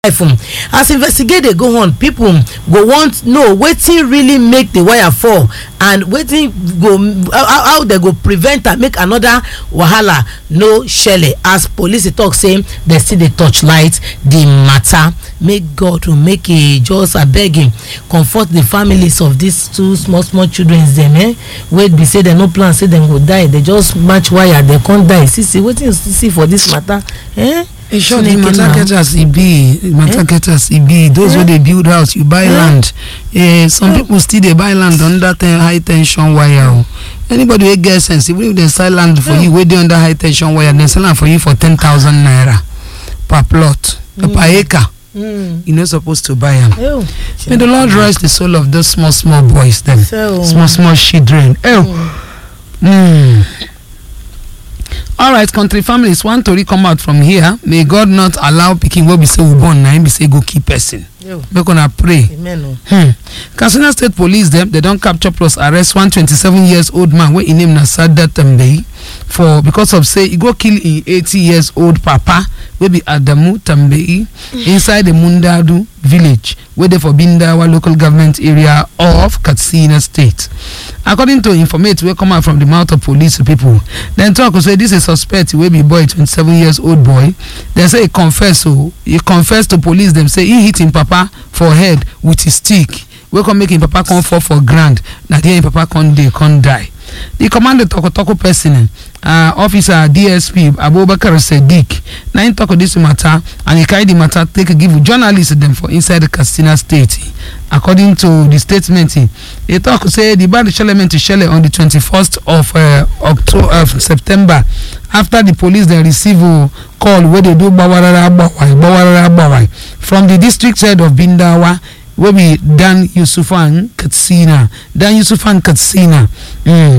life um, as investigate dey go on people go want know wetin really make the wire fall and wetin go how how dem go prevent am make another wahala no shele as police dey talk say dem still dey torchlight the matter make god um, make e just abeg him comfort the families of these two small small children dem eh wey be say dem no plan say dem go die dem just match wire dem come die see see wetin you see for this matter eh e sure the Chineke matter na. get as e be the matter get as e be those wey dey build house you buy land eh some people still dey buy land under ten high ten sion wire o anybody wey get sense even if dem sell land for you wey dey under high ten sion wire dem sell am for you for ten thousand naira per plot per acre Mm. you no suppose to buy am Ew. may the lord rest the soul of those small small boys dem So, small small children ew mm. alright country families one tori come out from here may god not allow pikin wey be say we born na him be say go kill person ew. make una pray amen o. hmm. katsina state police dem dem don capture plus arrest one twenty-seven years old man wey im name na sadat tambay for because of say e go kill im eighty years old papa wey be adamu tambay inside the mundadu village wey dey for bindawa local government area of katsina state according to informate wey come out from di mouth of police pipo dem tok say dis a suspect wey be boy twenty-seven years old boy dem say e confess o e confess to police dem say e hit im papa for head with a stick wey come make im papa come fall for ground na there im papa come dey come die di commando tokotoko person uh, officer dsp abubakar sadiq na im tok dis matter and e carry di matter take give journalists dem for inside katsina state according to di statement e tok say di bad shelement shele on di twenty-first of uh, october of september after di police dem receive uh, call wey dey do gbawarara gbawai gbawarara gbawai from di district head of bindawa wey be dan yusufan katsina dan yusufan katsina mm.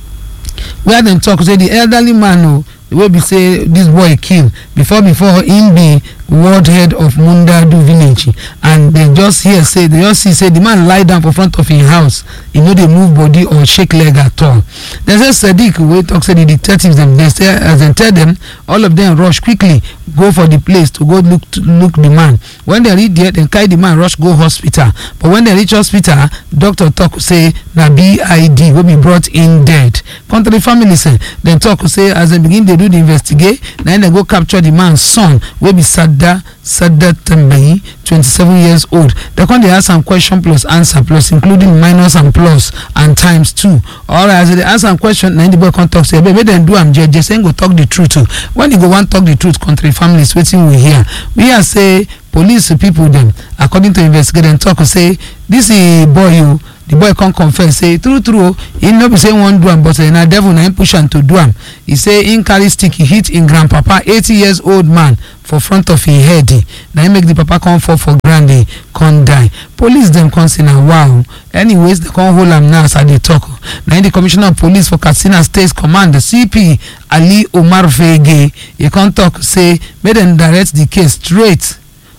where dem talk say the elderly man o wey be say dis boy kill before before im be world head of mundadu village and dem just hear say dem just see say the man lie down for front of im house e no dey move body or shake leg at all dem say sadiq wey talk say the detectives dem dey say as dem tell dem all of dem rush quickly go for the place to go look look the man when dem reach there dem carry the man rush go hospital but when dem reach hospital doctor talk say na bid wey be brought in dead country families eh, dem talk say as dem begin dey do the investigate na im dem go capture the man son wey be sada sada tambayi twenty-seven years old dem come dey ask am question plus answer plus including minus and plus and times two alright as dem dey ask am question na im the boy come talk say abeg make dem do am jeje say im go talk the truth o when e go wan talk the truth country families wetin we hear we hear say police pipo dem according to investigate dem talk say dis eh, boy o the boy come confess say true true o e no be say im wan do am but eh, na devil na im push am to do am e say im carry stick e hit im grandpapa eighty years old man for front of im head eh, na im make the papa come fall for ground eh, come die police dem come say na wow anyways dem come hold am now as i dey talk na im the commissioner of police for katsina state command cp ali umar fege e come talk say make dem direct the case straight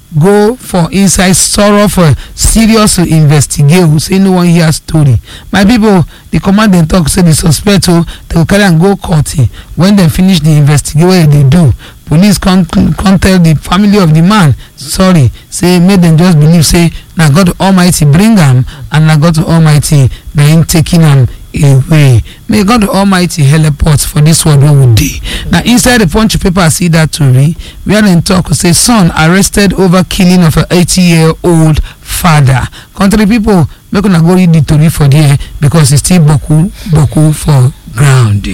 go for inside sorrow for serious investigate o say no wan hear story my pipo di command dem tok say di suspect o dem go carry am go court eh, wen dem finish di investigate wey dem dey do police come come tell di family of di man sorry say make dem just believe say na god almighty bring am and na god almighty na him taking am away may god almighty help us for dis world wey we dey na inside the punch paper see dat tori wia dem tok say son arrested over killing of a eighty year old father country pipo make una go read di tori for there because e still boku boku for ground.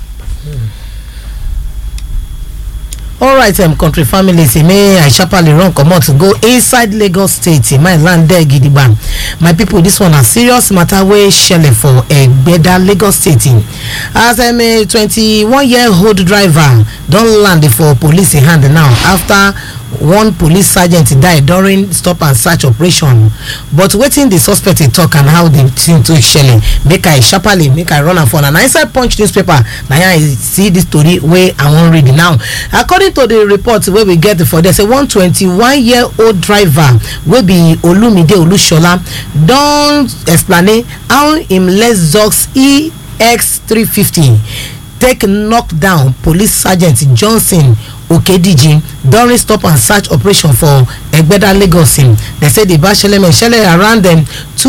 alright um, country families eh, may i sharparly run comot go inside lagos state my land there gidigba my people this one na serious matter wey shele for egbeda lagos state eh. as um, a twenty-one year old driver don land for police hand now after one police sergeant die during stop and search operation but wetin di suspect dey tok and how di thing take shele make i sharparly make i run am for na na inside punch newspaper na here i see dis story wey i wan read now according to di report wey we get for there say one twenty-one year old driver wey be olumide olusola don explain how im lexus ex three fifty take knock down police sergeant johnson okediji during stop and search operation for egbeda lagos im dem say di basheleme shele around um,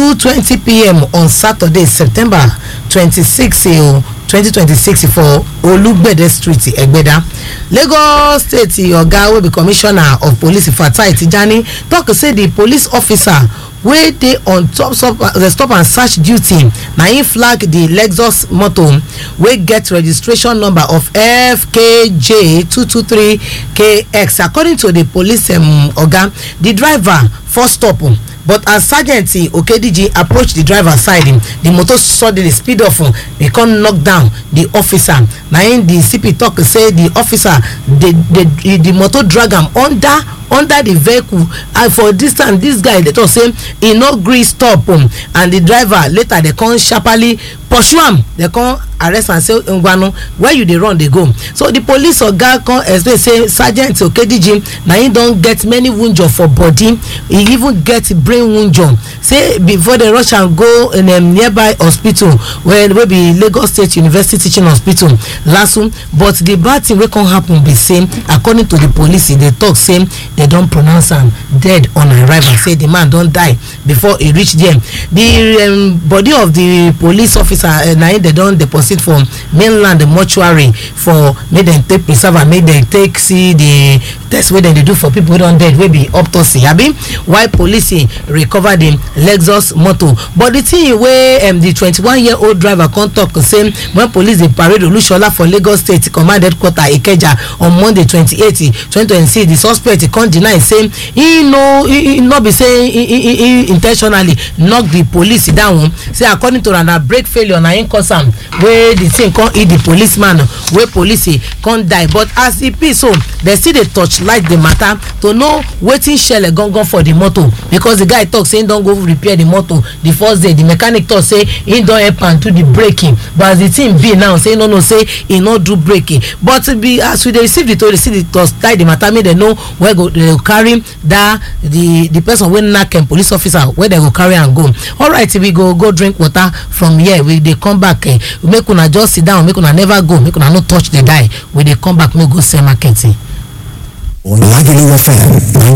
2:20pm on saturday september 26 o 2026 for olugbede street egbeda lagos state oga wey be commissioner of police fatai tijani tok say di police officer wey dey on top stop uh, stop and search duty na im flag di lexus motor wey get registration number of fkj 223kx according to di police um, oga di driver first stop um, but as sergeant okediji approach di driver side um, di motor suddenly speed off um, e come knock down di officer na im di cp tok say di officer dey dey di motor drag am under under the vehicle and for distance this guy dey talk say e no gree stop um, and the driver later dey come sharparly pursue am dey come arrest am say ngwanu where you dey run dey go so the police oga come explain say sergeant okediji na him don get many wunjure for body e even get brain wunjure say before dem rush am go in um, nearby hospital wey wey be lagos state university teaching hospital lasu but the bad thing wey come happen be say according to the police e dey talk say dem don pronounce am dead on arrival say the man don die before e reach there the um, body of the police officer uh, na im dem don deposit for mainland mortuary for make dem take preserve am make dem take see the test wey dem dey do for people wey don dead wey be autopsy abi while police recover the lexus motor but the thing wey um, the twenty-one year old driver come talk say when police dey parade olusola for lagos state command headquarter ikeja on monday twenty-eight twenty twenty-six the suspect come deny say he no he, he no be say he, he, he in ten tionally knock the police down say according to am na brake failure na him cause am wey the thing come hit the policeman wey police come die but as e be so dem still dey torchlight the matter to know wetin shele gangan for the motor because the guy talk say him don go repair the motor the first day the mechanic talk say him don help am do the braking but as the thing be now say no know say e no do braking but be as we dey receive the tori see the torchlight the matter make dem know where go dey go carry that the the person wey knack um, police officer where dem go carry am go alright we go go drink water from here we dey come back uh, make una just sit down make una never go make una no touch the die we dey come back make we go sell market. Lagelu FM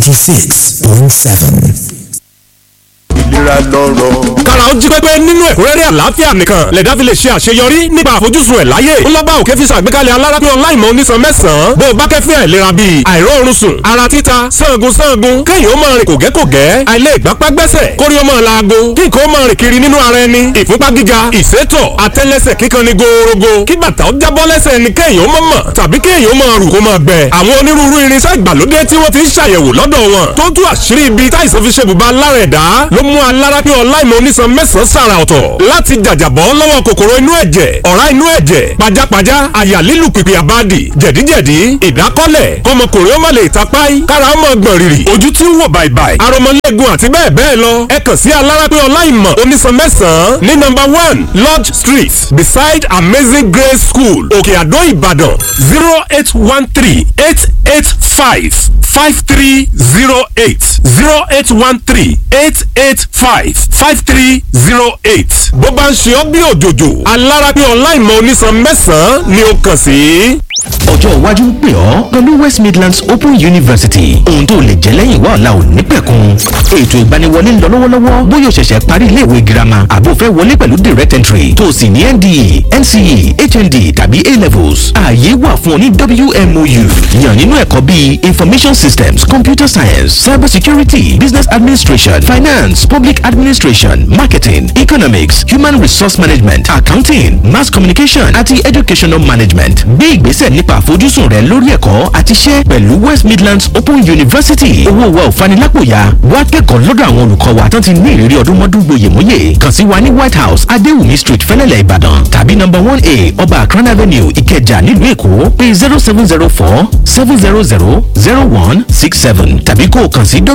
96.7. ìlera lọ́rọ̀. kára ó jí pépé nínú ẹ̀kúnrẹ́rẹ́ àlàáfíà nìkan lẹ̀dá fi lè ṣe àṣeyọrí nípa àfojúsùn ẹ̀ láyé ńlọ́ba òkè fi ṣàgbékalẹ̀ alárápín ọláìmọ̀ onísan mẹ́sàn-án bó o bá kẹ́fín àìlera bíi àìróorun sùn ara títa sangun sangun kéèyàn ó máa rìn kògẹ́kògẹ́ àìlè ìgbápá gbẹ́sẹ̀ kórí ó máa laago kí nǹkan ó máa rìn kiri nínú ara ẹni ìfúnpá gíga ìsétọ̀ àtẹ́lẹsẹ̀ kíkan ni gòòrògò kí bàtà ó jábọ́ lẹ́sẹ̀ ẹni kéèyàn ó máa mọ̀ tàbí kéèyàn ó máa rù kó máa gbẹ àwọn onírúurú irinṣẹ́ ìgbàlódé tí wọ́n ti ń ṣàyẹ̀wò lọ́dọ̀ wọn tó tú àṣírí ibi táìsàn fi ṣe bùbá lára ẹ̀dá ló mú alárápín ọláìmọ̀ onísan mẹ́sàn-án sàrà ọ̀tọ̀ láti jàjàbọ́ lọ́wọ́ kòkòrò inú ẹ̀jẹ̀ ọ̀rá inú ẹ̀jẹ̀ pajápajá àyà lílù pìpì àbádì jẹ̀díjẹ̀dí ìdákọ́lẹ̀ kọmọkùnrin ó má lè tapáì kára ó mọ̀ gbọ̀n rìrì ojú tí ń wò bàìbàì aromọlẹ́gun àti bẹ́ẹ̀ bẹ́ẹ̀ lọ ẹ kàn sí alárápín ọláìmọ̀ onísan mẹ́sàn-án ní nọ́mbà one lodge street beside amazing grace school òkè àdó ìbàdàn zero eight one three eight eight five five three zero eight zero eight one three eight eight five five three zero eight. bó bá ń ṣe ọ́ bí òjòjò alárápín ọláìmọ̀ onísan mẹ́sàn-án ni ó kàn sí. ọjọ́ iwájú ń pè ọ́ pẹ̀lú west midlands open university ohun tó lè jẹ́ lẹ́yìn wá ọ̀la ò ní pẹ̀kun ètò ìgbaniwọlé ń lọ lọ́wọ́lọ́wọ́ bóyá o ṣẹ̀ṣẹ̀ parí iléèwé girama àbò fẹ́ wọlé pẹ̀lú direct entry tó o sì ní nde nce hnd tàbí a levels ààyè wà fún ọ ní wmou yàn nínú ẹ̀kọ́ bíi information systems computer science cyber security business administration finance public administration marketing economics human resource management accounting mass communication àti educational management gbé ìgbésẹ̀ nípa àfojúsùn rẹ lórí ẹ̀kọ́ àti iṣẹ́ pẹ̀lú west midlands open university owó wa ò fanilápòyà wá kẹ́kọ̀ọ́ lọ́dọ̀ àwọn olùkọ́ wa tán ti ní ìrírí ọdún mọ́dún gboyèmóyè kàn sí wa ní white house adéwùmí street fẹ́lẹ́lẹ̀ ìbàdàn tàbí number one a ọba akran avenue ìkẹjà nílùú èkó pé zero seven zero four seven zero zero zero one six seven tàbí kó o kàn sí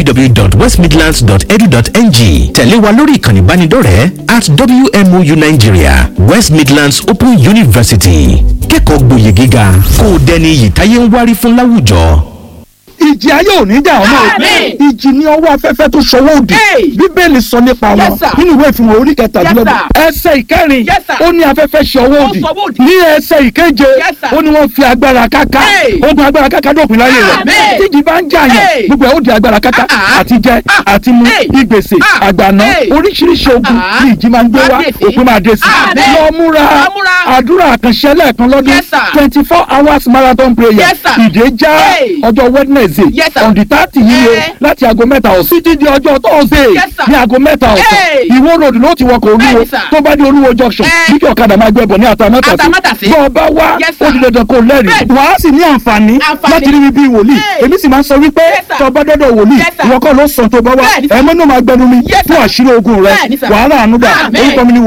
www.westmidlands.edu.ng tẹ̀lé wa lórí ìkànnì ìbánidọ́rẹ̀ẹ́ at wmou nigeria west midlands open university kẹ́kọ̀ọ́ gboyè gíga kó o dẹni iyì táyé ń wárí fún láwùjọ. ìjì ayé ò ní jà ọmọ Àmín. ìjì ní ọwọ́ afẹ́fẹ́ tó ṣọwọ́ òdì Hey. bíbélì sọ nípa wọn Yes, sir. nínú ìwé ìfihàn orí kẹtàdínlọ́gbọ̀n ẹsẹ̀ ìkẹrin Yes, sir. ó ní afẹ́fẹ́ ṣọwọ́ òdì ṣọwọ́ òdì. ní ẹsẹ̀ ìkeje Yes, sir. ó ní wọ́n fi agbára káká Hey. ogun agbára káká dópin láyé rẹ̀ Àmín. tíjì bá ń jà yẹn Hey. gbogbo ẹ̀ ó di agbára káká Ah, ah. àti jẹ Ah. àti mu Hey. ìgbèsè Ah. àgbàná Hey. oríṣiríṣi ogun Ah. ní ìjì máa ń gbé wá Máa dé sí. òpin máa dé sí Àmín. lọ múra Lọ múra. àdúrà àkànṣe lẹ́ẹ̀kan lọ́dún Yes, sir. twenty four hours marathon prayer Yes, sir. ìdè já Hey. ọjọ́ wednesday Yes, sir. on the thirty yíyẹ Eh. láti aago mẹ́ta ọ̀sán títí di ọjọ́ thursday Yes, sir. ní aago mẹ́ta ọ̀sán Hey. ìwó road ló ti wọkọ̀ olúwo Bẹ́ẹ̀ni, sir. tó bá dé olúwo junction Eh. bí kí ọ̀kadà máa gbẹ bọ̀ ní àtàmátàsí Àtàmátàsí. bọ́ ọ bá wá Yes, sir. ó di dandan kó lẹ́rìí Bẹ́ẹ̀ni. wàá sì ní àǹfààní Àǹfààní. láti rí bíi wòlíì Hey. èmi sì máa ń sọ wípé Yes, sir. tó bá dọ́dọ̀ wòlíì Yes, sir. ìwọ kọ́ ló sàn tó bá wá Bẹ́ẹ̀ni, sir. ẹ̀mọ́ náà máa gbẹnu mi Yes, sir. fún àṣírí ogun rẹ Bẹ́ẹ̀ni, sir. wàhálà ànúgbà Àmín. orúkọ mi ni